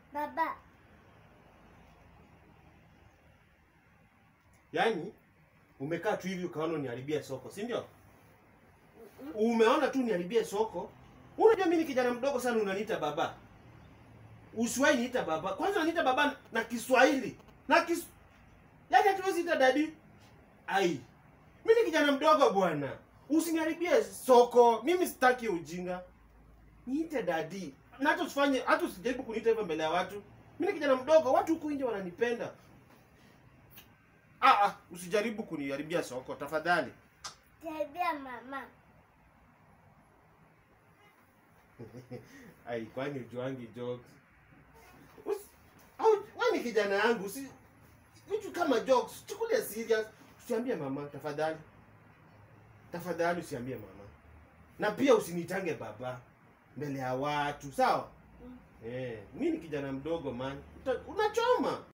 Baba. Yaani umekaa tu hivi ukaona uniharibie soko, si ndio? Umeona tu uniharibie soko. Unajua mimi ni kijana mdogo sana unaniita baba. Usiwahi niita baba. Kwanza unaniita baba na Kiswahili. Na kis Yaani hatuwezi ita dadi. Ai. Mimi ni kijana mdogo bwana. Usiniharibie soko. Mimi sitaki ujinga. Niite dadi. Na hata usifanye hata usijaribu kuniita hivyo mbele ya watu. Mimi ni kijana mdogo, watu huku nje wananipenda. Ah, ah, usijaribu kuniharibia soko tafadhali. Karibia mama. Ai, kwani ujuangi jokes? Usi, au, wewe ni kijana yangu, si vitu kama jokes, chukulia serious. Usiambie mama tafadhali. Tafadhali usiambie mama. Na pia usinitange baba mbele ya watu, sawa? Mm. Eh, mimi ni kijana mdogo man. Uta- Unachoma.